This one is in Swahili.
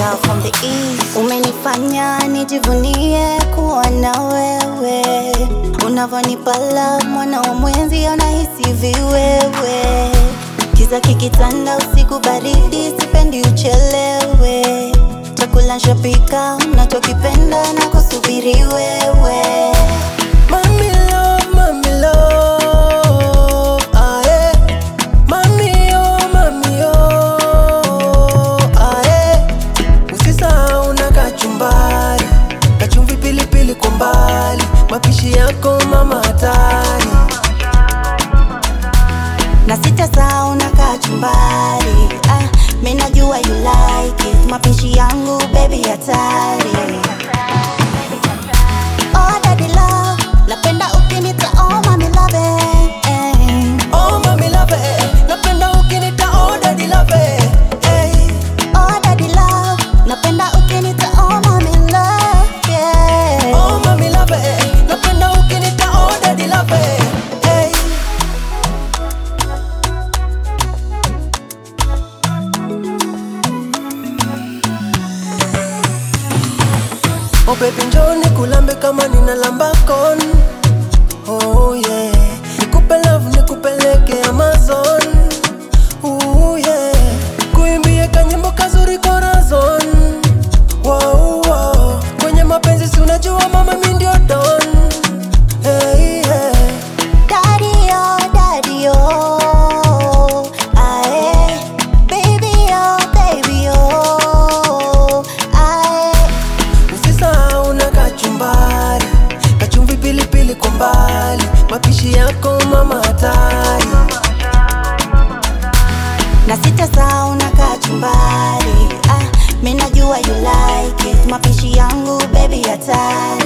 girl from the east. Umenifanya nijivunie kuwa na wewe, unavyonipa love, mwana wa mwenzi anahisi viwewe. Kiza kikitanda, usiku baridi, sipendi uchelewe. Chakula nshapika, unachokipenda na kusubiri wewe. Mami love, mami love, aye. Mami oh, mami oh, aye. Usisahau na kachumbari, kachumvi pilipili kwa mbali, mapishi yako mama hatari. na sitasahau na kachumbari ah, mi najua you like it mapishi yangu baby hatari oh, daddy love napenda ukinita oh, mami love it. Oh mami love it, napenda ukinita oh daddy love it, hey. oh, daddy love napenda ukinita oh, mami love yeah. Oh mami love it, napenda ukinita oh daddy love it, hey. Oh baby njoo nikulambe kama nina lambakon Oh yeah Nikupe love nikupeleke Amazon Ooh yeah Kuimbie kanyimbo kazuri corazon wow, wow. Kwenye mapenzi si unajua mama mi ndio don hey, yeah. Daddy oh, daddy oh, aye. Baby oh, baby oh, aye. Usisahau na kachumbari Kachumvi pilipili kwa mbali Mapishi yako mama hatari na sitasahau na kachumbari ah, mi najua you like it mapishi yangu baby hatari